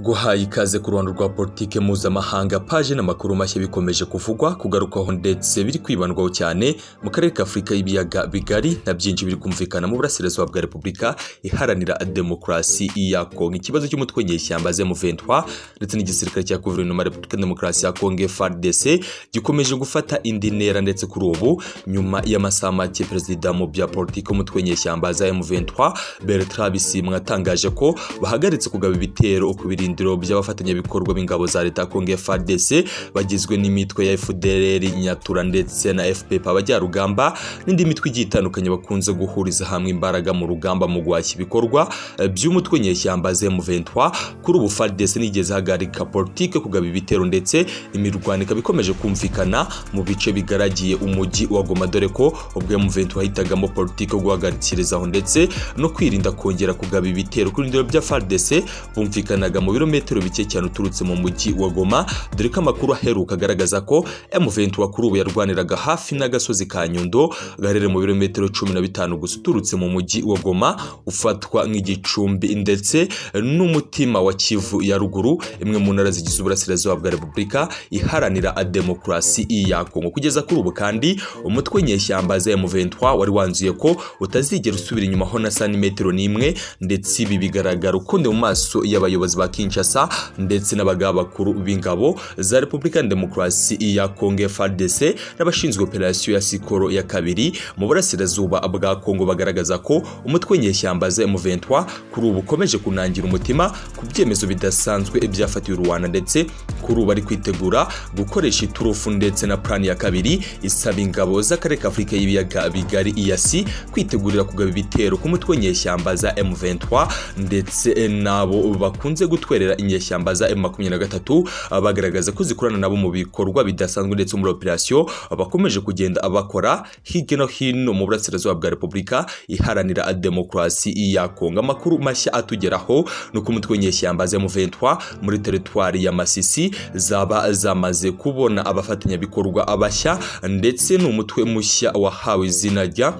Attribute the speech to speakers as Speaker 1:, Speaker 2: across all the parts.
Speaker 1: guhaye ikaze ku ruhando rwa politike mpuzamahanga paje n'amakuru mashya bikomeje kuvugwa kugarukwaho ndetse biri kwibandwaho cyane mu karere ka afurika y'ibiyaga bigari na byinshi biri kumvikana mu burasirazuba bwa repubulika iharanira demokarasi ya kongo ikibazo cy'umutwe nyeshyamba M23 ndetse n'igisirikare cya guverinoma ya repubulika demokarasi ya kongo FARDC gikomeje gufata indi ntera ndetse kuri ubu nyuma y'amasaha make perezida mu bya politike umutwe nyeshyamba za M23 Bertrand Bisimwa atangaje ko bahagaritse kugaba ibitero ku birindiro by'abafatanyabikorwa b'ingabo za leta kongo FARDC bagizwe n'imitwe ya FDLR Nyatura ndetse na FPP abajyarugamba n'indi mitwe igiye itandukanye bakunze guhuriza hamwe imbaraga mu rugamba mu guhashya ibikorwa eh, by'umutwe nyeshyamba M23 kuri ubu FARDC nigeze hagarika politike kugaba ibitero ndetse imirwano ikaba ikomeje kumvikana mu bice bigaragiye umujyi wa Goma dore ko ubwo M23 yahitagamo politike yo guhagarikirizaho ndetse no kwirinda kongera kugaba ibitero kuri ndiro bya FARDC bumvikanaga mu birometero bike cyane uturutse mu mujyi wa Goma dore ko amakuru aheruka agaragaza ko M23 kuri ubu yarwaniraga hafi n'agasozi ka Nyundo gaherereye mu birometero 15 gusa uturutse mu mujyi wa Goma ufatwa nk'igicumbi ndetse n'umutima wa Kivu ya ruguru imwe mu ntara zigize uburasirazuba bwa Repubulika iharanira demokarasi ya Kongo kugeza kuri ubu kandi umutwe nyeshyamba za M23 wari wanzuye ko utazigera usubira inyuma ho na santimetero n'imwe ndetse ibi bigaragara ukundi mu maso y'abayobozi ba Kinshasa ndetse n'abagaba bakuru b'ingabo za Repubulika ya Demokarasi ya Kongo FARDC n'abashinzwe operasiyo ya Sikoro ya kabiri mu burasirazuba bwa Kongo bagaragaza ko umutwe nyeshyamba za M23 kuri ubu ukomeje kunangira umutima ku byemezo bidasanzwe byafatiwe Rwanda ndetse kuri ubu ari kwitegura gukoresha iturufu ndetse na plani ya kabiri isaba ingabo z'akarere ka Afurika y'ibiyaga bigari EAC kwitegurira kugaba ibitero ku mutwe nyeshyamba za M23 ndetse nabo bakunze gutwerera inyeshyamba za M23 bagaragaza ko zikorana nabo mu bikorwa bidasanzwe ndetse muri operasiyo bakomeje kugenda bakora hirya no hino mu burasirazuba bwa Repubulika iharanira demokarasi ya Kongo amakuru mashya atugeraho ni uko umutwe nyeshyamba za M23 muri teritwari ya Masisi zaba zamaze kubona abafatanyabikorwa abashya ndetse ni umutwe mushya wahawe izina rya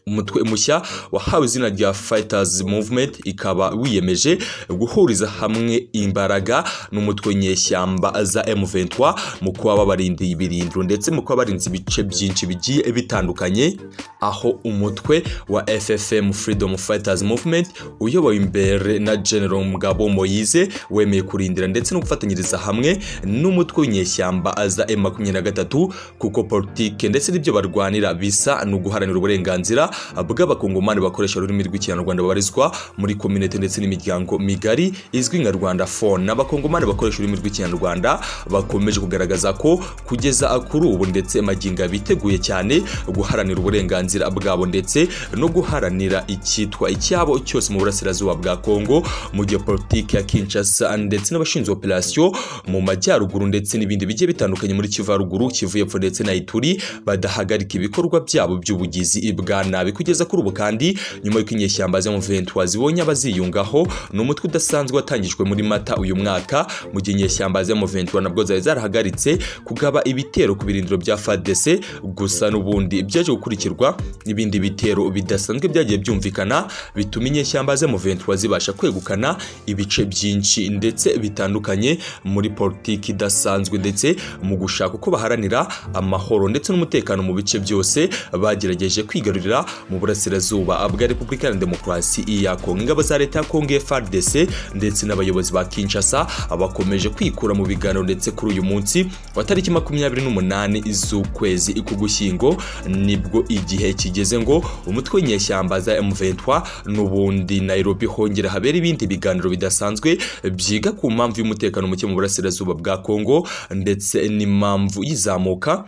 Speaker 1: umutwe mushya wahawe izina rya Fighters Movement ikaba wiyemeje guhuriza hamwe imbaraga n'umutwe nyeshyamba za M23 mu kuba babarindiye ibirindiro ndetse mu kuba barinze ibice byinshi bigiye bitandukanye aho umutwe wa FFM Freedom Fighters Movement uyobowe imbere na General Mugabo Moise wemeye kurindira ndetse no gufatanyiriza hamwe n'umutwe w'inyeshyamba za M23 kuko politike ndetse n'ibyo barwanira bisa ni uguharanira uburenganzira bw'abakongomani bakoresha ururimi rw'ikinyarwanda babarizwa muri kominete ndetse n'imiryango migari izwi nka Rwanda Phone n'abakongomani bakoresha ururimi rw'ikinyarwanda bakomeje kugaragaza ko kugeza kuri ubu ndetse maginga biteguye cyane guharanira uburenganzira bwabo ndetse no guharanira icyitwa icyabo cyose mu burasirazuba bwa Kongo mu gihe politiki ya Kinshasa ndetse n'abashinzwe operasiyo mu majyaruguru ndetse n'ibindi bigiye bitandukanye muri Kivu ya ruguru Kivu y'epfo ndetse na Ituri badahagarika ibikorwa byabo by'ubugizi bwa nabi nabi kugeza kuri ubu kandi nyuma y'uko inyeshyamba zo mu Ventua zibonye abaziyungaho ni umutwe udasanzwe watangijwe muri Mata uyu mwaka mu gihe inyeshyamba zo mu Ventua nabwo zari zarahagaritse kugaba ibitero ku birindiro bya FARDC gusa n'ubundi byaje gukurikirwa n'ibindi bitero bidasanzwe byagiye byumvikana bituma inyeshyamba zo mu Ventua zibasha kwegukana ibice byinshi ndetse bitandukanye muri politiki idasanzwe ndetse mu gushaka uko baharanira amahoro ndetse n'umutekano mu bice byose bagerageje kwigarurira mu burasirazuba bwa repubulika na demokarasi ya kongo ingabo za leta ya kongo frdc ndetse n'abayobozi ba kinshasa bakomeje kwikura mu biganiro ndetse kuri uyu munsi wa tariki makumyabiri n'umunani z'ukwezi k'ugushyingo nibwo igihe kigeze ngo umutwe w'inyeshyamba za m23 n'ubundi nairobi hongera habera ibindi biganiro bidasanzwe byiga ku mpamvu y'umutekano muke mu burasirazuba bwa kongo ndetse n'impamvu y'izamuka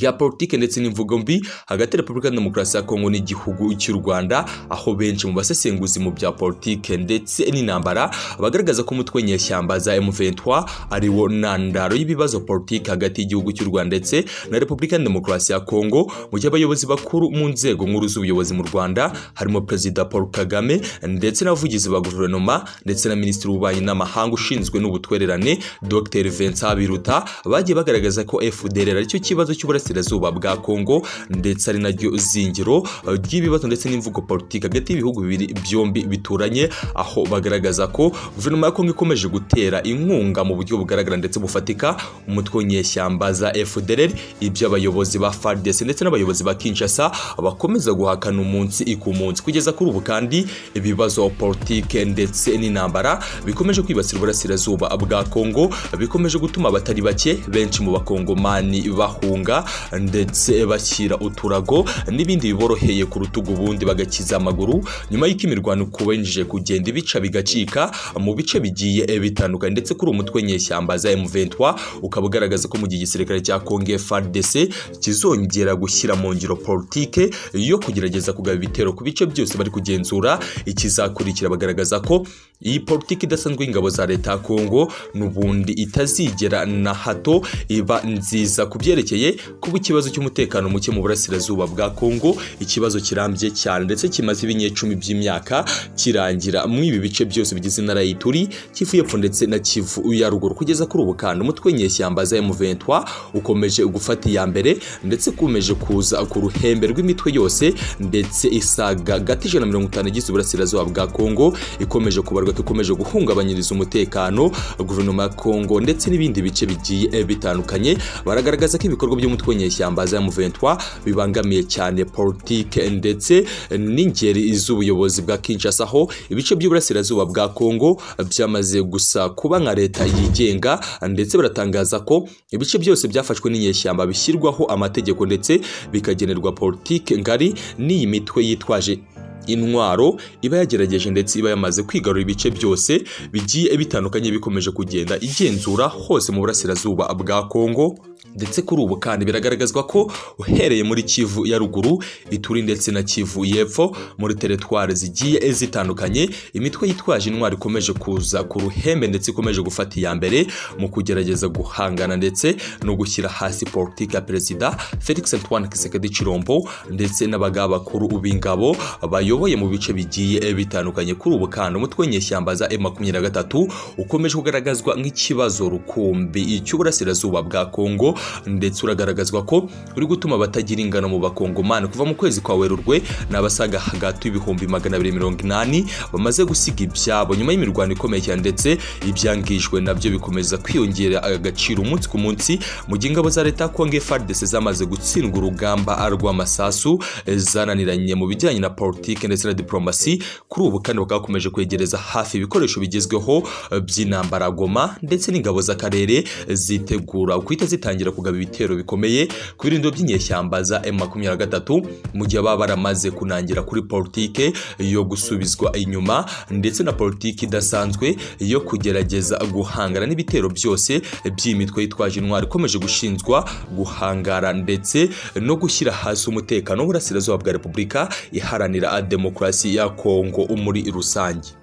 Speaker 1: rya politike ndetse n'imvugo mbi hagati ya Repubulika ya Demokarasi ya Kongo n'igihugu cy'u Rwanda aho benshi mu basesenguzi mu bya politike ndetse n'intambara bagaragaza ko umutwe nyeshyamba za M23 ari wo ntandaro y'ibibazo politike hagati y'igihugu cy'u Rwanda ndetse na Repubulika ya Demokarasi ya Kongo mu gihe abayobozi bakuru mu nzego nkuru z'ubuyobozi mu Rwanda harimo Perezida Paul Kagame ndetse n'abavugizi ba guverinoma ndetse na Minisitiri w'Ububanyi n'Amahanga ushinzwe n'ubutwererane Dr Vincent Biruta bagiye bagaragaza ko FDLR aricyo kibazo cy'u y'uburasirazuba bwa Kongo ndetse ari naryo zingiro eh, ry'ibibazo ndetse n'imvugo politiki hagati y'ibihugu bibiri byombi bituranye aho bagaragaza ko guverinoma ya Kongo ikomeje gutera inkunga mu buryo bugaragara ndetse bufatika umutwe w'inyeshyamba za FDLR ibyo abayobozi ba FARDC ndetse n'abayobozi ba Kinshasa bakomeza guhakana umunsi ku munsi kugeza kuri ubu kandi ibibazo politike ndetse n'intambara bikomeje kwibasira uburasirazuba bwa Kongo bikomeje gutuma abatari bake benshi mu bakongomani bahunga ndetse bashyira uturago n'ibindi biboroheye ku rutugu ubundi bagakiza amaguru nyuma y'uko imirwano kubenjeje kugenda ibica bigacika mu bice bigiye bitandukanye ndetse kuri uwo mutwe nyeshyamba za M23 ukaba ugaragaza ko mu gihe igisirikare cya Congo FARDC kizongera gushyira mu ngiro politike yo kugerageza kugaba ibitero ku bice byose bari kugenzura ikizakurikira bagaragaza ko iyi politiki idasanzwe y'ingabo za leta ya Kongo n'ubundi itazigera na hato iba nziza ku byerekeye kuba ikibazo cy'umutekano muke mu burasirazuba bwa Kongo ikibazo kirambye cyane ndetse kimaze ibinyecumi by'imyaka kirangira muri ibi bice byose bigize intara y'Ituri Kivu y'Epfo ndetse na Kivu ya Ruguru kugeza kuri ubu kandi umutwe nyeshyamba za M23 ukomeje gufata iya mbere ndetse kumeje kuza ku ruhembe rw'imitwe yose ndetse isaga gati ijana na mirongo itanu igize uburasirazuba bwa Kongo ikomeje kubarwa ko ikomeje guhungabanyiriza umutekano guverinoma ya Kongo ndetse n'ibindi bice bigiye eh, bitandukanye baragaragaza ko ibikorwa by'umutwe nyeshyamba za M23 bibangamiye cyane politike ndetse n'ingeri z'ubuyobozi bwa Kinshasa aho ibice by'uburasirazuba bwa Kongo byamaze gusa kuba nka leta yigenga ndetse baratangaza ko ibice byose byafashwe n'inyeshyamba bishyirwaho amategeko ndetse bikagenerwa politike ngari n'iyi mitwe yitwaje intwaro iba yagerageje ndetse iba yamaze kwigarura ibice byose bigiye bitandukanye bikomeje kugenda igenzura hose mu burasirazuba bwa Kongo ndetse kuri ubu kandi biragaragazwa ko uhereye muri Kivu ya ruguru Ituri ndetse na Kivu y'epfo muri teritwari zigiye zitandukanye imitwe yitwaje intwaro ikomeje kuza ku ruhembe ndetse ikomeje gufata iya mbere mu kugerageza guhangana ndetse no gushyira hasi politiki ya perezida Felix Antoine Kisekedi Chirombo ndetse n'abagaba bakuru b'ingabo bayoboye mu bice bigiye bitandukanye kuri ubu kandi umutwe nyeshyamba za M23 ukomeje kugaragazwa nk'ikibazo rukumbi cy'uburasirazuba bwa Kongo ndetse uragaragazwa ko uri gutuma abatagira ingano mu bakongomani kuva mu kwezi kwa Werurwe n'abasaga hagati y'ibihumbi magana abiri mirongo inani bamaze gusiga ibyabo nyuma y'imirwano ikomeye cyane ndetse ibyangijwe nabyo bikomeza kwiyongera agaciro umunsi ku munsi mu gihe ingabo za leta ya Kongo FARDC zamaze gutsindwa urugamba rw'amasasu eh, zananiranye mu bijyanye na politiki ndetse na diplomasi kuri ubu kandi bakaba bakomeje kwegereza hafi ibikoresho bigezweho eh, by'intambara goma ndetse n'ingabo z'akarere zitegura guhita zitangira kugaba ibitero bikomeye ku birindiro by'inyeshyamba za M23 mu gihe baba baramaze kunangira kuri politiki yo gusubizwa inyuma ndetse na politiki idasanzwe yo kugerageza guhangana n'ibitero byose by'imitwe yitwaje intwaro ikomeje gushinzwa guhangara ndetse no gushyira hasi umutekano w'uburasirazuba bwa repubulika iharanira demokarasi ya kongo muri rusange